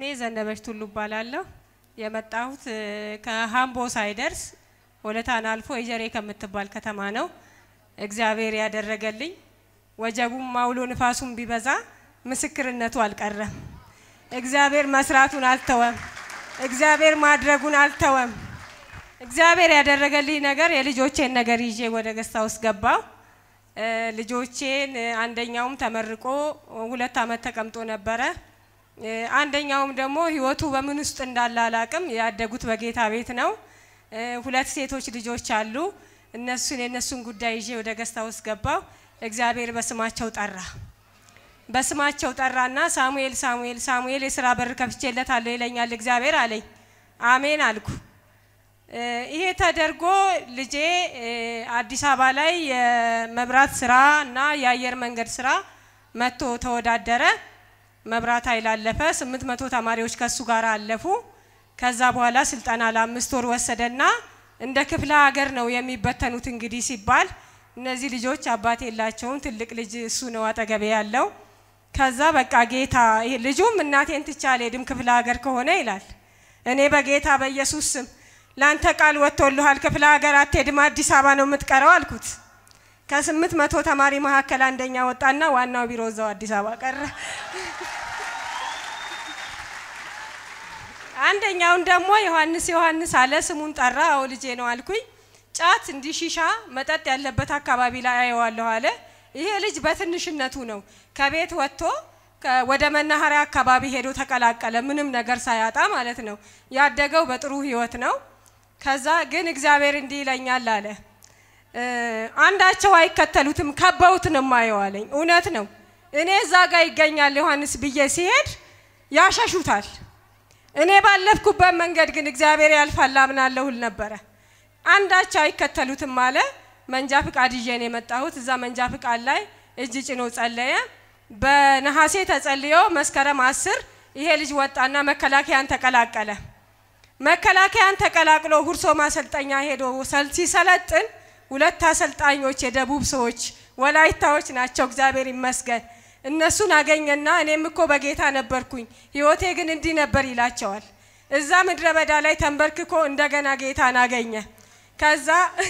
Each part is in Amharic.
ስሜ ዘነበች ቱሉ እባላለሁ። የመጣሁት እ፣ ከሀምቦ ሳይደርስ ሆለታን አልፎ የጀሬ ከምትባል ከተማ ነው። እግዚአብሔር ያደረገልኝ ወጀቡም አውሎ ንፋሱም ቢበዛ ምስክርነቱ አልቀረም። እግዚአብሔር መስራቱን አልተወም። እግዚአብሔር ማድረጉን አልተወም። እግዚአብሔር ያደረገልኝ ነገር የልጆቼን ነገር ይዤ ወደ ገስታ ውስጥ ገባው። እ፣ ልጆቼን እ፣ አንደኛውም ተመርቆ ሁለት ዓመት ተቀምጦ ነበረ። እ፣ አንደኛውም ደግሞ ህይወቱ በምን ውስጥ እንዳለ አላቅም። ያደጉት በጌታ ቤት ነው። እ፣ ሁለት ሴቶች ልጆች አሉ። እነሱን የእነሱን ጉዳይ ይዤ ወደ ገስታ ውስጥ ገባው። እግዚአብሔር በስማቸው ጠራ። በስማቸው ጠራና ሳሙኤል ሳሙኤል ሳሙኤል የስራ በር ከፍቼለታለሁ ይለኛል እግዚአብሔር አለኝ። አሜን አልኩ። እ፣ ይሄ ተደርጎ ልጄ እ፣ አዲስ አበባ ላይ የመብራት ስራ እና የአየር መንገድ ስራ መጥቶ ተወዳደረ። መብራት ኃይል አለፈ። ስምንት መቶ ተማሪዎች ከሱ ጋር አለፉ። ከዛ በኋላ ስልጠና ለአምስት ወር ወሰደና እንደ ክፍለ ሀገር ነው የሚበተኑት እንግዲህ ሲባል እነዚህ ልጆች አባት የላቸውም። ትልቅ ልጅ እሱ ነው አጠገቤ ያለው። ከዛ በቃ ጌታ ይሄ ልጁም እናቴን ትቼ አልሄድም ክፍለ ሀገር ከሆነ ይላል። እኔ በጌታ በኢየሱስ ስም ላንተ ቃል ወጥቶልሃል፣ ክፍለ ሀገር አትሄድም፣ አዲስ አበባ ነው የምትቀረው አልኩት። ከስምንት መቶ ተማሪ መካከል አንደኛ ወጣና ዋናው ቢሮ እዛው አዲስ አበባ ቀረ። አንደኛውን ደግሞ ዮሐንስ ዮሐንስ አለ። ስሙን ጠራ። አዎ ልጄ ነው አልኩኝ። ጫት እንዲህ ሺሻ መጠጥ ያለበት አካባቢ ላይ አየዋለሁ አለ። ይሄ ልጅ በትንሽነቱ ነው ከቤት ወጥቶ ከ- ወደ መናኸሪያ አካባቢ ሄዶ ተቀላቀለ። ምንም ነገር ሳያጣ ማለት ነው። ያደገው በጥሩ ህይወት ነው። ከዛ ግን እግዚአብሔር እንዲህ ይለኛል አለ እ፣ አንዳቸው አይከተሉትም ከበውት ነው የማየው አለኝ። እውነት ነው። እኔ እዛ ጋር ይገኛል ዮሐንስ ብዬ ሲሄድ ያሸሹታል። እኔ ባለፍኩበት መንገድ ግን እግዚአብሔር ያልፋል አምናለሁ እል ነበረ። አንዳቸው አይከተሉትም አለ። መንጃ ፍቃድ ይዤ ነው የመጣሁት። እዛ መንጃ ፍቃድ ላይ እጅ ጭኖ ጸለየ። በነሐሴ ተጸልዮ መስከረም አስር ይሄ ልጅ ወጣና መከላከያን ተቀላቀለ። መከላከያን ተቀላቅሎ ሁርሶ ማሰልጠኛ ሄዶ ሰል- ሲሰለጥን ሁለት አሰልጣኞች የደቡብ ሰዎች ወላይታዎች ናቸው። እግዚአብሔር ይመስገን። እነሱን አገኘና እኔም እኮ በጌታ ነበርኩኝ ህይወቴ ግን እንዲህ ነበር ይላቸዋል። እዛ ምድረ በዳ ላይ ተንበርክኮ እንደገና ጌታን አገኘ። ከዛ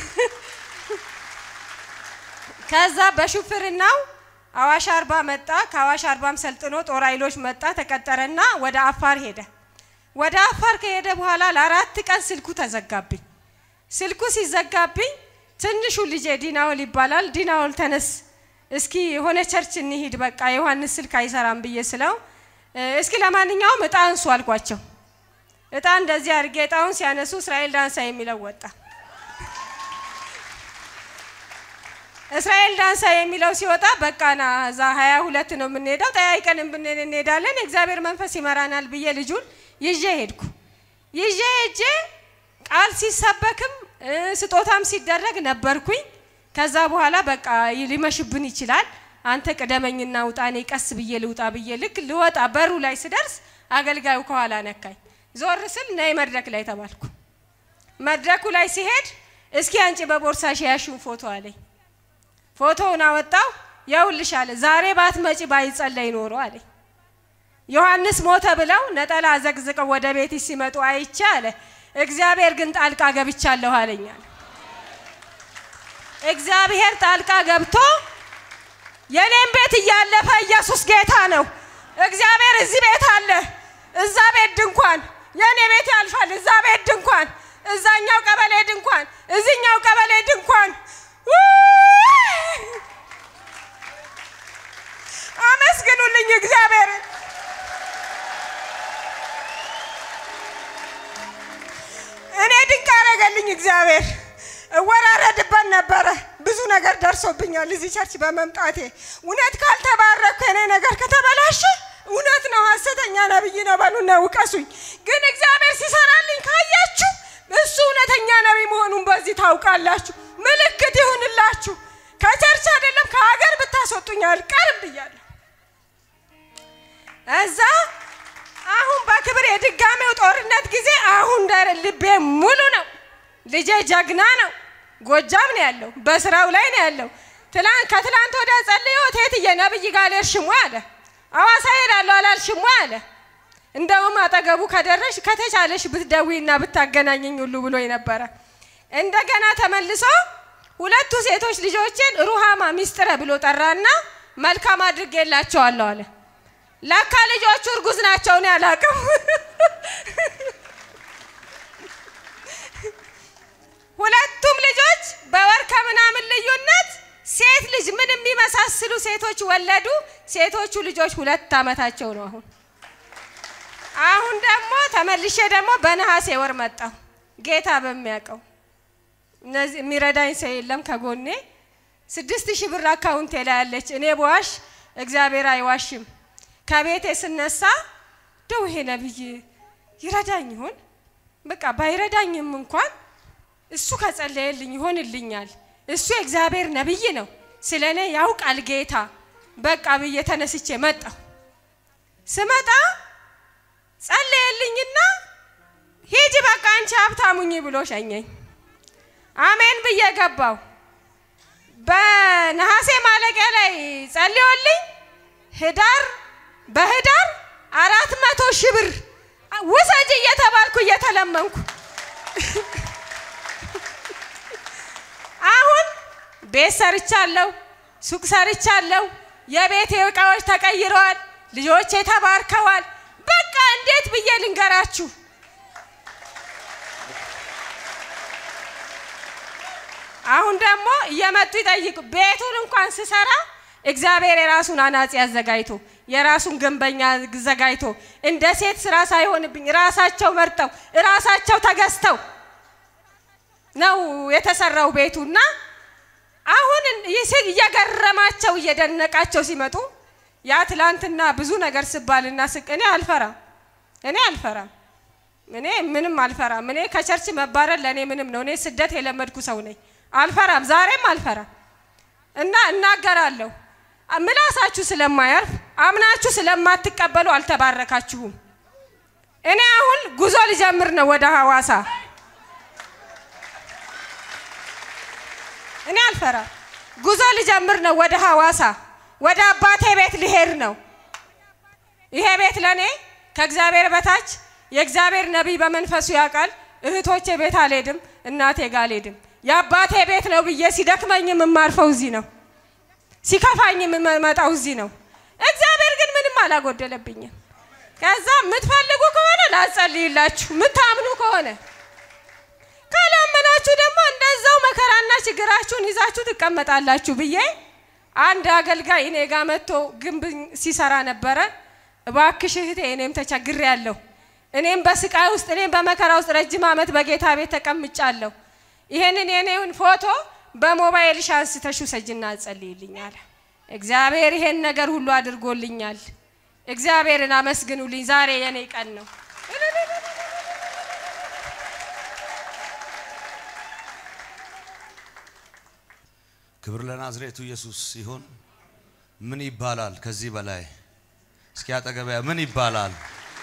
ከዛ በሹፍርናው አዋሽ አርባ መጣ። ከአዋሽ አርባም ሰልጥኖ ጦር ኃይሎች መጣ፣ ተቀጠረና ወደ አፋር ሄደ። ወደ አፋር ከሄደ በኋላ ለአራት ቀን ስልኩ ተዘጋብኝ። ስልኩ ሲዘጋብኝ ትንሹ ልጄ ዲናውል ይባላል። ዲናውል ተነስ እስኪ የሆነ ቸርች እንሂድ፣ በቃ ዮሐንስ ስልክ አይሰራም ብዬ ስለው እ፣ እስኪ ለማንኛውም እጣ አንሱ አልኳቸው። እጣ እንደዚህ አድርጌ እጣውን ሲያነሱ እስራኤል ዳንሳ የሚለው ወጣ። እስራኤል ዳንሳ የሚለው ሲወጣ በቃ ና እዛ ሀያ ሁለት ነው የምንሄደው፣ ጠያይቀን ብንል እንሄዳለን፣ እግዚአብሔር መንፈስ ይመራናል ብዬ ልጁን ይዤ ሄድኩ። ይዤ ሄጄ ቃል ሲሰበክም እ፣ ስጦታም ሲደረግ ነበርኩኝ። ከዛ በኋላ በቃ ሊመሽብን ይችላል፣ አንተ ቅደመኝና ውጣ፣ እኔ ቀስ ብዬ ልውጣ ብዬ ልክ ልወጣ በሩ ላይ ስደርስ አገልጋዩ ከኋላ ነካኝ። ዞር ስል ነይ መድረክ ላይ ተባልኩ። መድረኩ ላይ ሲሄድ እስኪ አንቺ በቦርሳሽ ያሹን ፎቶ አለኝ። ፎቶውን አወጣው። የውልሽ አለ ዛሬ ባትመጪ ባይጸለይ ኖሮ አለኝ። ዮሐንስ ሞተ ብለው ነጠላ ዘቅዝቀው ወደ ቤት ሲመጡ አይቼ አለ እግዚአብሔር ግን ጣልቃ ገብቻለሁ አለኛል። እግዚአብሔር ጣልቃ ገብቶ የኔም ቤት እያለፈ ኢየሱስ ጌታ ነው። እግዚአብሔር እዚህ ቤት አለ፣ እዛ ቤት ድንኳን፣ የኔ ቤት ያልፋል፣ እዛ ቤት ድንኳን፣ እዛኛው ቀበሌ ድንኳን፣ እዚኛው ቀበሌ ድንኳን። ውይ! አመስግኑልኝ እግዚአብሔርን። እኔ ድንቅ አደረገልኝ እግዚአብሔር። እወራረድበት ነበረ። ብዙ ነገር ደርሶብኛል እዚህ ቸርች በመምጣቴ። እውነት ካልተባረኩ የኔ ነገር ከተበላሸ እውነት ነው ሐሰተኛ ነብይ ነው በሉና ውቀሱኝ። ግን እግዚአብሔር ሲሰራልኝ ካያችሁ እሱ እውነተኛ ነቢይ መሆኑን በዚህ ታውቃላችሁ። ምልክት ይሁንላችሁ። ከቸርች አይደለም ከሀገር ብታስወጡኝ አልቀርም ብያለሁ። እዛ አሁን በክብር የድጋሜው ጦርነት ጊዜ አሁን ዳር ልቤ ሙሉ ነው። ልጄ ጀግና ነው። ጎጃም ነው ያለው፣ በስራው ላይ ነው ያለው። ትላንት ከትላንት ወዲያ ጸልዮ ቴትዬ ነብይ ጋር አልሄድሽም ወይ አለ። አዋሳ ሄዳለሁ አላልሽም ወይ አለ። እንደውም አጠገቡ ከደረሽ ከተቻለሽ ብትደዊና ብታገናኘኝ ሁሉ ብሎ ነበረ። እንደገና ተመልሶ ሁለቱ ሴቶች ልጆችን ሩሃማ ሚስጥረ ብሎ ጠራና መልካም አድርጌላቸዋለሁ አለ። ለካ ልጆቹ እርጉዝ ናቸው። እኔ አላውቅም። ሁለቱም ልጆች በወር ከምናምን ልዩነት ሴት ልጅ ምን የሚመሳስሉ ሴቶች ወለዱ። ሴቶቹ ልጆች ሁለት ዓመታቸው ነው አሁን። አሁን ደግሞ ተመልሼ ደግሞ በነሐሴ ወር መጣሁ። ጌታ በሚያውቀው እነዚህ የሚረዳኝ ሰው የለም ከጎኔ። ስድስት ሺህ ብር አካውንቴ ላይ ያለች እኔ በዋሽ እግዚአብሔር አይዋሽም። ከቤቴ ስነሳ ደው ይሄ ነብይ ይረዳኝ ይሆን? በቃ ባይረዳኝም እንኳን እሱ ከጸለየልኝ ይሆንልኛል። እሱ የእግዚአብሔር ነብይ ነው፣ ስለ እኔ ያውቃል ጌታ። በቃ ብዬ ተነስቼ መጣሁ። ስመጣ ጸለየልኝና ሂጂ በቃ አንቺ ሀብታሙኝ ብሎ ሸኘኝ። አሜን ብዬ ገባው። በነሐሴ ማለቂያ ላይ ጸልዮልኝ ህዳር በህዳር አራት መቶ ሺህ ብር ውሰጅ እየተባልኩ እየተለመንኩ አሁን ቤት ሰርቻለሁ፣ ሱቅ ሰርቻለሁ። የቤቴ እቃዎች ተቀይረዋል። ልጆቼ ተባርከዋል። በቃ እንዴት ብዬ ልንገራችሁ? አሁን ደግሞ እየመጡ ይጠይቁ። ቤቱን እንኳን ስሰራ እግዚአብሔር የራሱን አናጺ አዘጋጅቶ የራሱን ግንበኛ አዘጋጅቶ እንደ ሴት ስራ ሳይሆንብኝ ራሳቸው መርጠው ራሳቸው ተገዝተው ነው የተሰራው ቤቱና አሁን እየገረማቸው እየደነቃቸው ሲመጡ ያ ትላንትና ብዙ ነገር ስባልና ስቅ እኔ አልፈራም፣ እኔ አልፈራም፣ እኔ ምንም አልፈራም። እኔ ከቸርች መባረር ለእኔ ምንም ነው። እኔ ስደት የለመድኩ ሰው ነኝ። አልፈራም፣ ዛሬም አልፈራም እና እናገራለሁ። ምላሳችሁ ስለማያርፍ አምናችሁ ስለማትቀበሉ አልተባረካችሁም። እኔ አሁን ጉዞ ልጀምር ነው ወደ ሐዋሳ። እኔ አልፈራም። ጉዞ ልጀምር ነው ወደ ሐዋሳ። ወደ አባቴ ቤት ልሄድ ነው። ይሄ ቤት ለእኔ ከእግዚአብሔር በታች የእግዚአብሔር ነቢይ በመንፈሱ ያውቃል። እህቶቼ ቤት አልሄድም፣ እናቴ ጋር አልሄድም። የአባቴ ቤት ነው ብዬ ሲደክመኝ የምማርፈው እዚህ ነው፣ ሲከፋኝ የምመጣው እዚህ ነው። እግዚአብሔር ግን ምንም አላጎደለብኝም። ከዛ የምትፈልጉ ከሆነ ላጸልይላችሁ፣ የምታምኑ ከሆነ ካላመናችሁ ደግሞ እንደዛው መከራና ችግራችሁን ይዛችሁ ትቀመጣላችሁ ብዬ አንድ አገልጋይ እኔ ጋር መጥቶ ግንብ ሲሰራ ነበረ። እባክሽ እህቴ እኔም ተቸግሬ ያለሁ እኔም በስቃይ ውስጥ እኔም በመከራ ውስጥ ረጅም ዓመት በጌታ ቤት ተቀምጫለሁ። ይሄንን የኔውን ፎቶ በሞባይልሽ አንስተሽ ውሰጂና አጸልይልኝ አለ። እግዚአብሔር ይሄን ነገር ሁሉ አድርጎልኛል። እግዚአብሔርን አመስግኑልኝ። ዛሬ የኔ ቀን ነው። ክብር ለናዝሬቱ ኢየሱስ ሲሆን ምን ይባላል ከዚህ በላይ? እስኪ አጠገቢያ ምን ይባላል?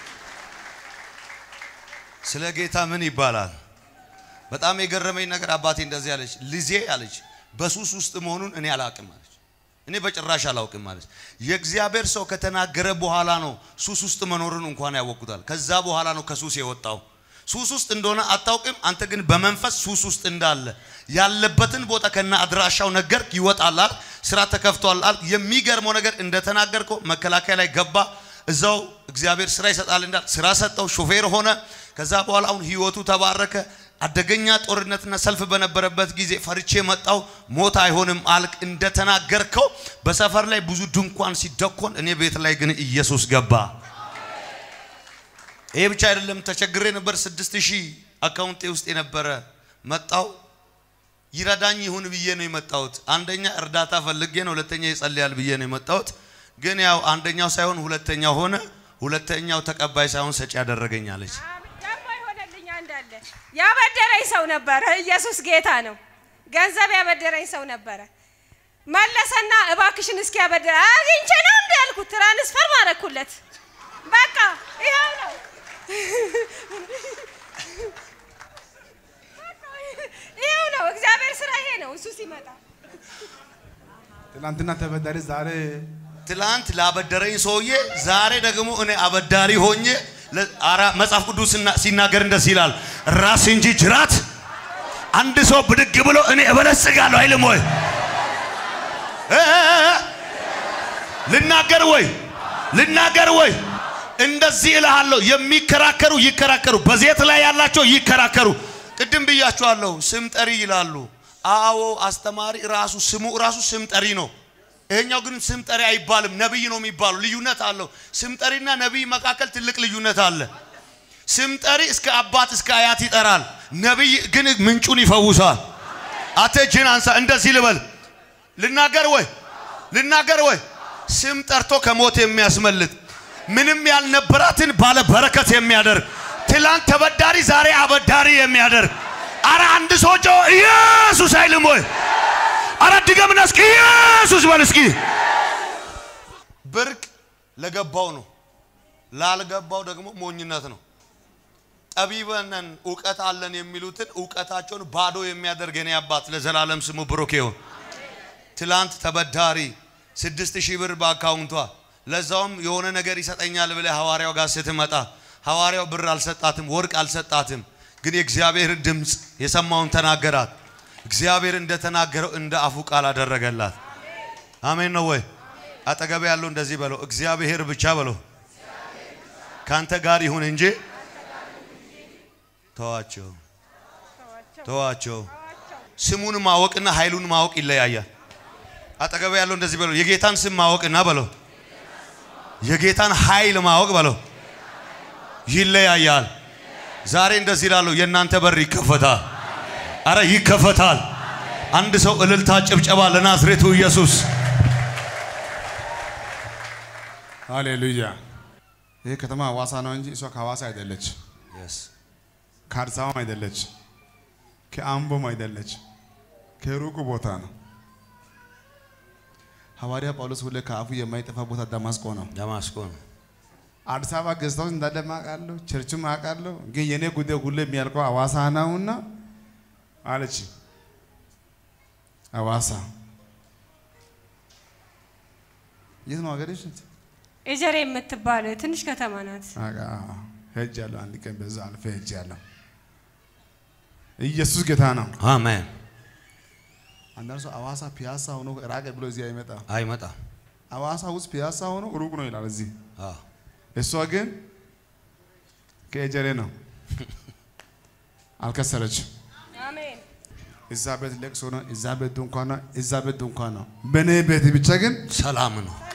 ስለ ጌታ ምን ይባላል? በጣም የገረመኝ ነገር አባቴ እንደዚህ አለች፣ ልጄ አለች በሱስ ውስጥ መሆኑን እኔ አላውቅም አለች። እኔ በጭራሽ አላውቅም አለች። የእግዚአብሔር ሰው ከተናገረ በኋላ ነው ሱስ ውስጥ መኖሩን እንኳን ያወቅኩታል። ከዛ በኋላ ነው ከሱስ የወጣው። ሱስ ውስጥ እንደሆነ አታውቅም። አንተ ግን በመንፈስ ሱስ ውስጥ እንዳለ ያለበትን ቦታ ከነ አድራሻው ነገር ይወጣላል። ስራ ተከፍቷላል። የሚገርመው ነገር እንደተናገርከው መከላከያ ላይ ገባ። እዛው እግዚአብሔር ስራ ይሰጣል እንዳል ስራ ሰጠው፣ ሾፌር ሆነ። ከዛ በኋላ አሁን ህይወቱ ተባረከ። አደገኛ ጦርነትና ሰልፍ በነበረበት ጊዜ ፈርቼ መጣው። ሞት አይሆንም አልክ እንደተናገርከው። በሰፈር ላይ ብዙ ድንኳን ሲደኮን፣ እኔ ቤት ላይ ግን ኢየሱስ ገባ። ይሄ ብቻ አይደለም። ተቸግሬ ነበር። ስድስት ሺህ አካውንቴ ውስጥ የነበረ መጣው። ይረዳኝ ይሁን ብዬ ነው የመጣሁት። አንደኛ እርዳታ ፈልጌ ነው፣ ሁለተኛ ይጸልያል ብዬ ነው የመጣሁት። ግን ያው አንደኛው ሳይሆን ሁለተኛው ሆነ። ሁለተኛው ተቀባይ ሳይሆን ሰጪ ያደረገኛለች። ገባ ይሆነልኝ አንዳለ ያበደረኝ ሰው ነበረ። ኢየሱስ ጌታ ነው። ገንዘብ ያበደረኝ ሰው ነበረ። መለሰና እባክሽን እስኪ ያበደረ አግኝቼ ነው እንዲ ያልኩት ትራንስፈር ማረኩለት። በቃ ይኸው ነው ይኸው ነው። እግዚአብሔር ስራ ይሄ ነው። እሱ ሲመጣ ትናንትና ተበዳሪ ዛሬ ትላንት ላበደረኝ ሰውዬ ዛሬ ደግሞ እኔ አበዳሪ ሆኜ ለ- አራ መጽሐፍ ቅዱስ ሲና- ሲናገር እንደዚህ ይላል፣ ራስ እንጂ ጅራት። አንድ ሰው ብድግ ብሎ እኔ እበለጽጋለሁ አይልም ወይ? እ- እ- እ- ልናገር ወይ ልናገር ወይ? እንደዚህ እልሃለሁ፣ የሚከራከሩ ይከራከሩ፣ በዘይት ላይ ያላቸው ይከራከሩ። ቅድም ብያቸዋለሁ፣ ስም ጠሪ ይላሉ። አዎ አስተማሪ ራሱ ስሙ ራሱ ስም ጠሪ ነው። ይሄኛው ግን ስም ጠሪ አይባልም፣ ነቢይ ነው የሚባሉ። ልዩነት አለው። ስም ጠሪና ነቢይ መካከል ትልቅ ልዩነት አለ። ስም ጠሪ እስከ አባት እስከ አያት ይጠራል። ነቢይ ግን ምንጩን ይፈውሳል። አተ እጅህን አንሳ። እንደዚህ ልበል፣ ልናገር ወይ ልናገር ወይ? ስም ጠርቶ ከሞት የሚያስመልጥ ምንም ያልነበራትን ባለ በረከት የሚያደርግ ትላንት ተበዳሪ ዛሬ አበዳሪ የሚያደርግ አረ አንድ ሰው ጮ ኢየሱስ አይልም ወይ? አረ ድገምና እስኪ ኢየሱስ በል እስኪ። ብርቅ ለገባው ነው፣ ላልገባው ደግሞ ሞኝነት ነው። ጠቢበነን እውቀት አለን የሚሉትን እውቀታቸውን ባዶ የሚያደርግ የኔ አባት ለዘላለም ስሙ ብሩክ ይሁን። ትላንት ተበዳሪ ስድስት ሺህ ብር በአካውንቷ ለዛውም የሆነ ነገር ይሰጠኛል ብለህ ሐዋርያው ጋር ስትመጣ ሐዋርያው ብር አልሰጣትም፣ ወርቅ አልሰጣትም። ግን የእግዚአብሔር ድምፅ የሰማውን ተናገራት። እግዚአብሔር እንደተናገረው እንደ አፉ ቃል አደረገላት። አሜን ነው ወይ? አጠገብ ያለው እንደዚህ በለው፣ እግዚአብሔር ብቻ በለው ካንተ ጋር ይሁን እንጂ ተዋቸው ተዋቸው። ስሙን ማወቅና ኃይሉን ማወቅ ይለያያል። አጠገብ ያለው እንደዚህ በለው፣ የጌታን ስም ማወቅና በለው የጌታን ኃይል ማወቅ በለው ይለያያል። ዛሬ እንደዚህ ላለው የእናንተ በር ይከፈታል። አረ ይከፈታል። አንድ ሰው እልልታ፣ ጭብጨባ ለናዝሬቱ ኢየሱስ። ሃሌሉያ። ይህ ከተማ ሐዋሳ ነው እንጂ እሷ ከሐዋሳ አይደለች፣ ከአዲስ አበባም አይደለች፣ ከአምቦም አይደለች፣ ከሩቁ ቦታ ነው። ሐዋርያ ጳውሎስ ሁሌ ከአፉ የማይጠፋ ቦታ ደማስቆ ነው። ደማስቆ ነው። አዲስ አበባ ገዝታውን እንዳለ አውቃለሁ፣ ቸርችም አውቃለሁ። ግን የኔ ጉዳይ ሁሌ የሚያልቀው ሐዋሳ ነውና አለች። ሐዋሳ የት ነው ሀገርሽ? ኤጀሬ የምትባል ትንሽ ከተማ ናት። ሄጃለሁ። አንድ ቀን በዛ አልፌ ሄጃለሁ። ኢየሱስ ጌታ ነው። አሜን። አንዳንድ ሰው ሐዋሳ ፒያሳ ሆኖ ራቀ ብሎ እዚህ አይመጣም። አይመጣም። ሐዋሳ ውስጥ ፒያሳ ሆኖ ሩቅ ነው ይላል እዚህ። አዎ። እሷ ግን ከኤጀሬ ነው። አልከሰረችም። አሜን። እዛ ቤት ለቅሶ ነው፣ እዛ ቤት ድንኳን ነው፣ እዛ ቤት ድንኳን ነው። በእኔ ቤት ብቻ ግን ሰላም ነው።